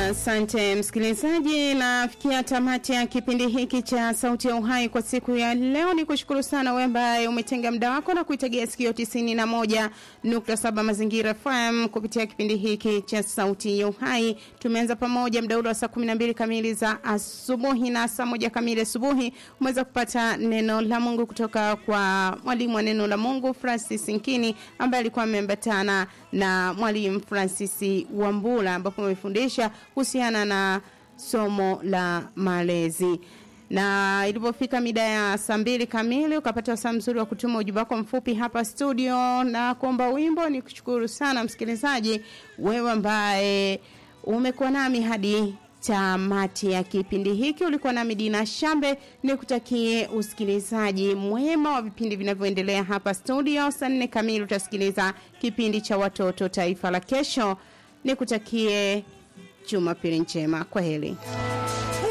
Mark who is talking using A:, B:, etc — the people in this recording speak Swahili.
A: Asante msikilizaji, nafikia tamati ya kipindi hiki cha Sauti ya Uhai kwa siku ya leo. Ni kushukuru sana wewe ambaye umetenga muda wako na kuitegea sikio 91.7 Mazingira FM kupitia kipindi hiki cha Sauti ya Uhai. Tumeanza pamoja muda ule wa saa 12 kamili za asubuhi na saa moja kamili asubuhi umeweza kupata neno la Mungu kutoka kwa mwalimu wa neno la Mungu Francis Nkini ambaye alikuwa ameambatana na mwalimu Francis Wambula ambapo amefundisha kuhusiana na somo la malezi na ilipofika mida ya saa mbili kamili ukapata wasaa mzuri wa kutuma ujumbe wako mfupi hapa studio na kuomba wimbo. Ni kushukuru sana msikilizaji, wewe ambaye umekuwa nami hadi tamati ya kipindi hiki. Ulikuwa nami Dina Shambe, nikutakie usikilizaji mwema wa vipindi vinavyoendelea hapa studio. Saa nne kamili utasikiliza kipindi cha watoto taifa la kesho. Nikutakie Jumapili njema. Kwa heri.